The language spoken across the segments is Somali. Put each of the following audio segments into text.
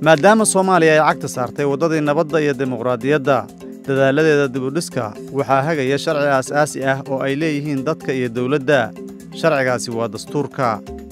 maadaama soomaaliya ay cagta saartay waddadii nabadda iyo dimuqraadiyadda dadaaladeeda dibudhiska waxaa hagaya sharci aas-aasi ah oo ay leeyihiin dadka iyo dawladda sharcigaasi waa dastuurka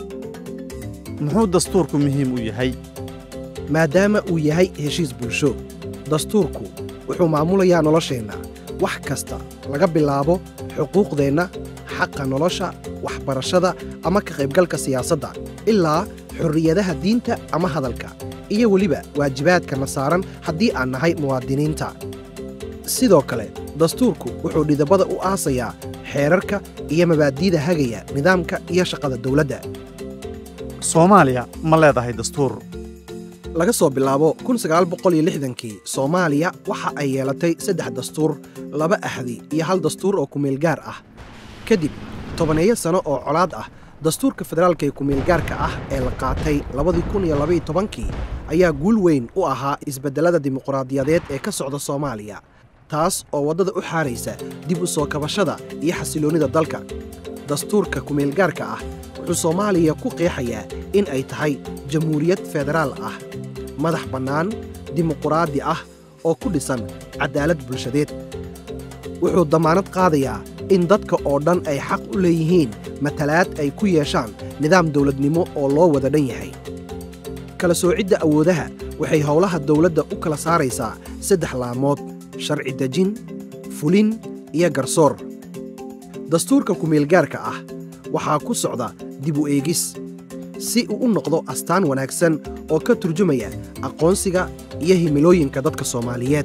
muxuu dastuurku muhiim u yahay maadaama uu yahay heshiis bulsho dastuurku wuxuu maamulayaa nolosheenna wax kasta laga bilaabo xuquuqdeenna xaqa nolosha waxbarashada ama ka qaybgalka siyaasadda ilaa xorriyadaha diinta ama hadalka iyo weliba waajibaadkana saaran haddii aan nahay muwaadiniinta sidoo kale dastuurku wuxuu dhidabada u aasayaa xeerarka iyo mabaadi'da hagaya nidaamka iyo shaqada dawladda soomaaliya ma leedahay dastuur laga soo bilaabo kii soomaaliya waxa ay yeelatay saddex dastuur laba ahdi iyo hal dastuur oo kumeelgaar ah kadib tobaneeyo sano oo colaad ah dastuurka federaalka ee kumeelgaarka ah ee la qaatay kii ayaa guul weyn u ahaa isbeddellada dimuqraadiyadeed ee ka socda soomaaliya taas oo waddada u xaaraysa dib u soo kabashada iyo xasiloonnida dalka dastuurka kumeelgaarka ah wuxuu soomaaliya ku qeexayaa in ay tahay jamhuuriyad federaal ah madax bannaan dimuquraadi ah oo ku dhisan caddaalad bulshadeed wuxuu dammaanad qaadayaa in dadka oo dhan ay xaq u leeyihiin matalaad ay ku yeeshaan nidaam dawladnimo oo loo wada dhan yahay kala soocidda awoodaha waxay howlaha dawladda u kala saaraysaa saddex laamood sharci dejin fulin iyo garsoor dastuurka kumeelgaarka ah waxaa ku socda dib u eegis si uu u noqdo astaan wanaagsan oo ka turjumaya aqoonsiga iyo himilooyinka dadka soomaaliyeed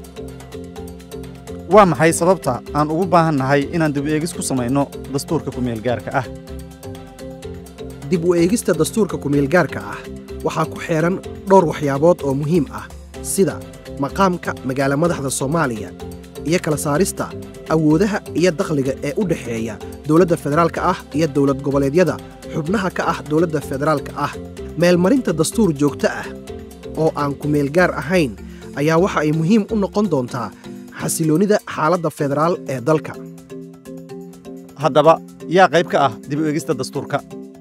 waa maxay sababta aan ugu baahan nahay inaan dib u eegis ku samayno dastuurka kumeelgaarka ah dib u eegista dastuurka kumeelgaarka ah waxaa ku xeehan dhowr waxyaabood oo muhiim ah sida maqaamka magaala madaxda soomaaliya iyo kala saarista awoodaha iyo dakhliga ee u dhexeeya dowladda federaalka ah iyo dowlad goboleedyada xubnaha ka ah dowladda federaalka ah meelmarinta dastuur joogto ah oo aan kumeelgaar ahayn ayaa waxa ay muhiim u noqon doontaa xasiloonnida xaaladda federaal ee dalka haddaba yaa qayb ka ah dib u eegista dastuurka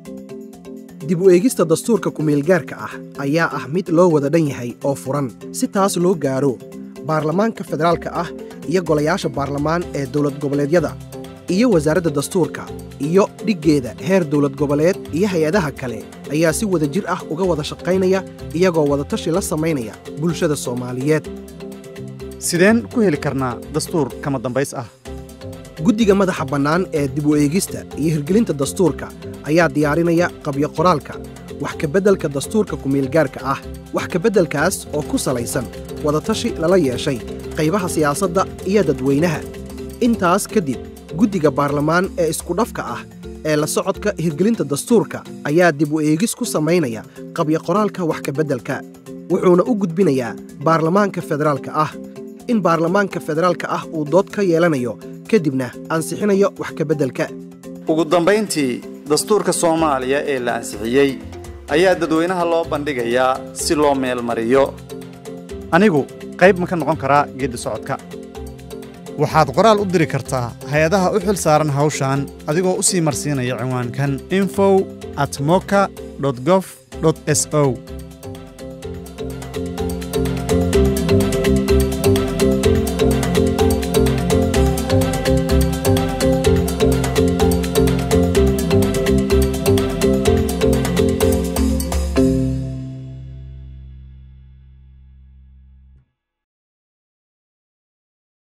dib u eegista dastuurka kumeelgaarka ah ayaa ah mid loo wada dhan yahay oo furan si taas loo gaaro baarlamaanka federaalka ah iyo golayaasha baarlamaan ee dowlad goboleedyada iyo wasaaradda dastuurka iyo dhiggeeda heer dowlad goboleed iyo hay-adaha kale ayaa si wada jir ah uga wada shaqaynaya iyagoo wadatashi la samaynaya bulshada soomaaliyeed sideen ku heli karnaa dastuur kama dambays ah guddiga madaxa bannaan ee dib u eegista iyo hirgelinta dastuurka ayaa diyaarinaya qabyo qoraalka wax kabeddelka dastuurka kumeelgaarka ah wax kabeddelkaas oo ku salaysan wadatashi lala yeeshay qaybaha siyaasadda iyo dadweynaha intaas kadib guddiga baarlamaan ee iskudhafka ah ee la socodka hirgelinta dastuurka ayaa dib u eegis ku samaynaya qabyo qoraalka wax kabeddelka wuxuuna u gudbinayaa baarlamaanka federaalka ah in baarlamaanka federaalka ah uu dood ka yeelanayo kadibna ansixinayo wax kabeddelka ugu dambayntii dastuurka soomaaliya ee la ansixiyey ayaa dadweynaha loo bandhigayaa si loo meelmariyo anigu qayb ma ka noqon karaa geeddi socodka waxaad qoraal u diri kartaa hay-adaha u xil saaran hawshan adigoo u sii marsiinaya cinwaankan infow at moka gof s o